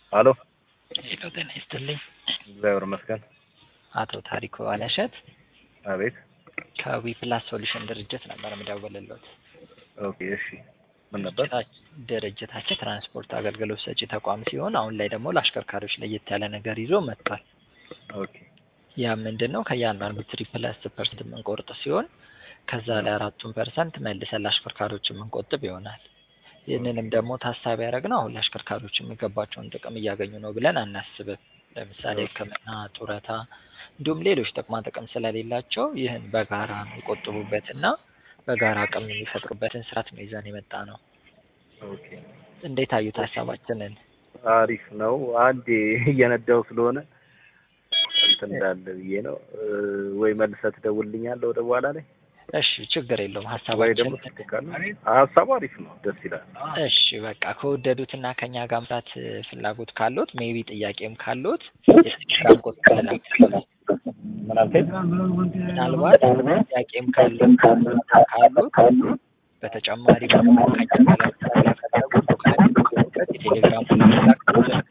አሎ ሄሎ ጤና ይስጥልኝ። እግዚአብሔር ይመስገን። አቶ ታሪኩ አለሸት አቤት። ከዊ ፕላስ ሶሉሽን ድርጅት ነበር የምደውልልዎት። ኦኬ እሺ። ምን ነበር? ድርጅታችን ትራንስፖርት አገልግሎት ሰጪ ተቋም ሲሆን አሁን ላይ ደግሞ ለአሽከርካሪዎች ለየት ያለ ነገር ይዞ መጥቷል። ኦኬ ያ ምንድን ነው? ከእያንዳንዱ ትሪፕ ፕላስ ፐርሰንት የምንቆርጥ ሲሆን ከዛ ላይ አራቱን ፐርሰንት መልሰን ለአሽከርካሪዎች የምንቆጥብ ይሆናል። ይህንንም ደግሞ ታሳቢ ያደረግነው አሁን ለአሽከርካሪዎች የሚገባቸውን ጥቅም እያገኙ ነው ብለን አናስብም። ለምሳሌ ሕክምና፣ ጡረታ እንዲሁም ሌሎች ጥቅማ ጥቅም ስለሌላቸው ይህን በጋራ የሚቆጥቡበትና በጋራ አቅም የሚፈጥሩበትን ስርዓት ነው ይዘን የመጣ ነው። ኦኬ እንዴት አዩት ሀሳባችንን? አሪፍ ነው። አንዴ እየነዳው ስለሆነ እንትን እንዳለ ብዬ ነው። ወይ መልሰህ ትደውልልኛለህ ወደ በኋላ ላይ እሺ ችግር የለውም ወይ ደግሞ ሀሳባችን ትልካለህ። ሀሳቡ አሪፍ ነው፣ ደስ ይላል። እሺ በቃ ከወደዱትና ከኛ ጋር መስራት ፍላጎት ካሉት ሜቢ ጥያቄም ካሉት የቴሌግራም ቁጥር ልላክልዎት። ምን አልከኝ? ምናልባት ጥያቄም ካሉት ካሉት በተጨማሪ ደግሞ ከኛ ጋር ለመስራት ከፈለጉ የቴሌግራም ቁጥር ልላክልዎት።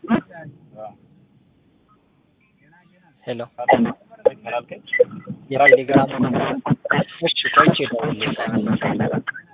ሄሎ ምን አልከኝ? የቴሌግራም እሺ ቆይቼ እደውልልዎታለሁ።